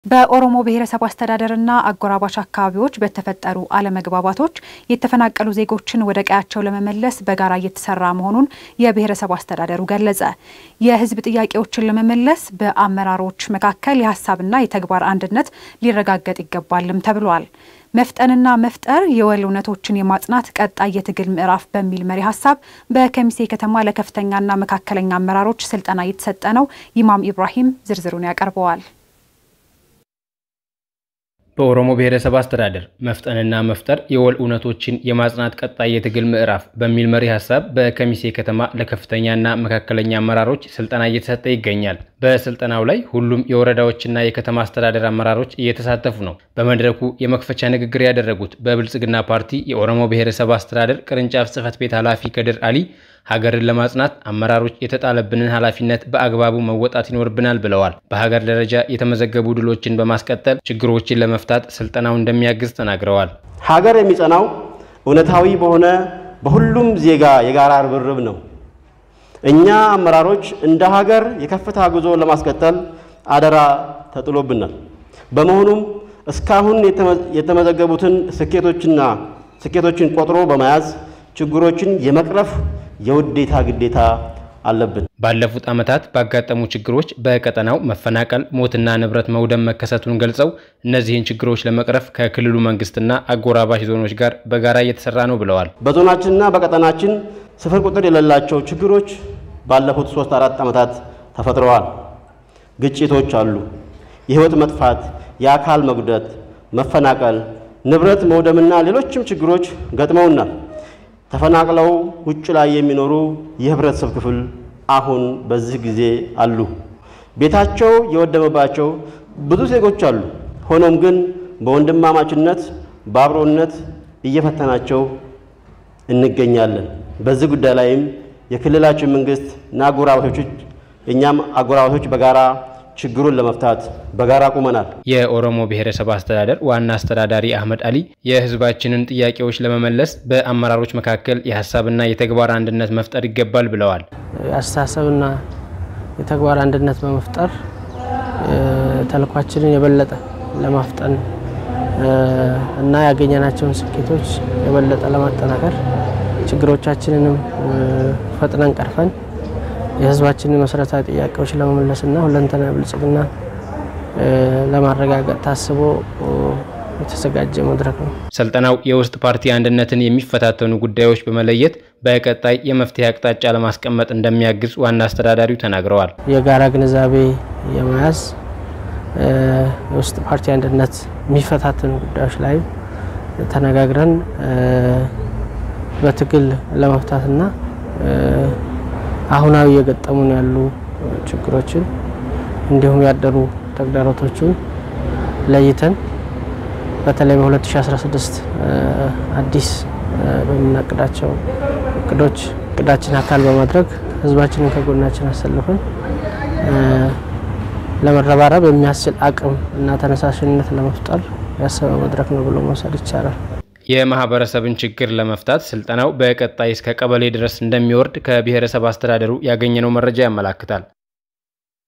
በኦሮሞ ብሔረሰብ አስተዳደርና አጎራባች አካባቢዎች በተፈጠሩ አለመግባባቶች የተፈናቀሉ ዜጎችን ወደ ቀያቸው ለመመለስ በጋራ እየተሰራ መሆኑን የብሔረሰብ አስተዳደሩ ገለጸ። የሕዝብ ጥያቄዎችን ለመመለስ በአመራሮች መካከል የሀሳብና የተግባር አንድነት ሊረጋገጥ ይገባልም ተብሏል። መፍጠንና መፍጠር የወል እውነቶችን የማጽናት ቀጣይ የትግል ምዕራፍ በሚል መሪ ሀሳብ በከሚሴ ከተማ ለከፍተኛና መካከለኛ አመራሮች ስልጠና እየተሰጠ ነው። ኢማም ኢብራሂም ዝርዝሩን ያቀርበዋል። በኦሮሞ ብሔረሰብ አስተዳደር መፍጠንና መፍጠር የወል እውነቶችን የማጽናት ቀጣይ የትግል ምዕራፍ በሚል መሪ ሀሳብ በከሚሴ ከተማ ለከፍተኛና መካከለኛ አመራሮች ስልጠና እየተሰጠ ይገኛል። በስልጠናው ላይ ሁሉም የወረዳዎችና የከተማ አስተዳደር አመራሮች እየተሳተፉ ነው። በመድረኩ የመክፈቻ ንግግር ያደረጉት በብልጽግና ፓርቲ የኦሮሞ ብሔረሰብ አስተዳደር ቅርንጫፍ ጽሕፈት ቤት ኃላፊ ከድር አሊ ሀገርን ለማጽናት አመራሮች የተጣለብንን ኃላፊነት በአግባቡ መወጣት ይኖርብናል ብለዋል። በሀገር ደረጃ የተመዘገቡ ድሎችን በማስቀጠል ችግሮችን ለመፍታት ስልጠናው እንደሚያግዝ ተናግረዋል። ሀገር የሚጸናው እውነታዊ በሆነ በሁሉም ዜጋ የጋራ ርብርብ ነው። እኛ አመራሮች እንደ ሀገር የከፍታ ጉዞ ለማስቀጠል አደራ ተጥሎብናል። በመሆኑም እስካሁን የተመዘገቡትን ስኬቶችና ስኬቶችን ቆጥሮ በመያዝ ችግሮችን የመቅረፍ የውዴታ ግዴታ አለብን። ባለፉት ዓመታት ባጋጠሙ ችግሮች በቀጠናው መፈናቀል፣ ሞትና ንብረት መውደም መከሰቱን ገልጸው እነዚህን ችግሮች ለመቅረፍ ከክልሉ መንግስትና አጎራባሽ ዞኖች ጋር በጋራ እየተሰራ ነው ብለዋል። በዞናችንና በቀጠናችን ስፍር ቁጥር የሌላቸው ችግሮች ባለፉት ሶስት አራት ዓመታት ተፈጥረዋል። ግጭቶች አሉ። የህይወት መጥፋት፣ የአካል መጉደት፣ መፈናቀል፣ ንብረት መውደምና ሌሎችም ችግሮች ገጥመውናል። ተፈናቅለው ውጭ ላይ የሚኖሩ የህብረተሰብ ክፍል አሁን በዚህ ጊዜ አሉ። ቤታቸው የወደመባቸው ብዙ ዜጎች አሉ። ሆኖም ግን በወንድማማችነት በአብሮነት እየፈተናቸው እንገኛለን። በዚህ ጉዳይ ላይም የክልላችን መንግስት እና አጎራባቾች እኛም አጎራባቾች በጋራ ችግሩን ለመፍታት በጋራ ቁመናል። የኦሮሞ ብሔረሰብ አስተዳደር ዋና አስተዳዳሪ አህመድ አሊ የህዝባችንን ጥያቄዎች ለመመለስ በአመራሮች መካከል የሀሳብና የተግባር አንድነት መፍጠር ይገባል ብለዋል። የአስተሳሰብና የተግባር አንድነት በመፍጠር ተልኳችንን የበለጠ ለማፍጠን እና ያገኘናቸውን ስኬቶች የበለጠ ለማጠናከር ችግሮቻችንንም ፈጥነን ቀርፈን የህዝባችንን መሰረታዊ ጥያቄዎች ለመመለስና ሁለንተና ብልጽግና ለማረጋገጥ ታስቦ የተዘጋጀ መድረክ ነው። ስልጠናው የውስጥ ፓርቲ አንድነትን የሚፈታተኑ ጉዳዮች በመለየት በቀጣይ የመፍትሄ አቅጣጫ ለማስቀመጥ እንደሚያግዝ ዋና አስተዳዳሪው ተናግረዋል። የጋራ ግንዛቤ የመያዝ የውስጥ ፓርቲ አንድነት የሚፈታተኑ ጉዳዮች ላይ ተነጋግረን በትግል ለመፍታትና አሁናዊ የገጠሙን ያሉ ችግሮችን እንዲሁም ያደሩ ተግዳሮቶችን ለይተን በተለይ በ2016 አዲስ በምናቅዳቸው እቅዶች እቅዳችን አካል በማድረግ ህዝባችንን ከጎናችን አሰልፈን ለመረባረብ የሚያስችል አቅም እና ተነሳሽነት ለመፍጠር ያሰበ መድረክ ነው ብሎ መውሰድ ይቻላል። የማህበረሰብን ችግር ለመፍታት ስልጠናው በቀጣይ እስከ ቀበሌ ድረስ እንደሚወርድ ከብሔረሰብ አስተዳደሩ ያገኘነው መረጃ ያመላክታል።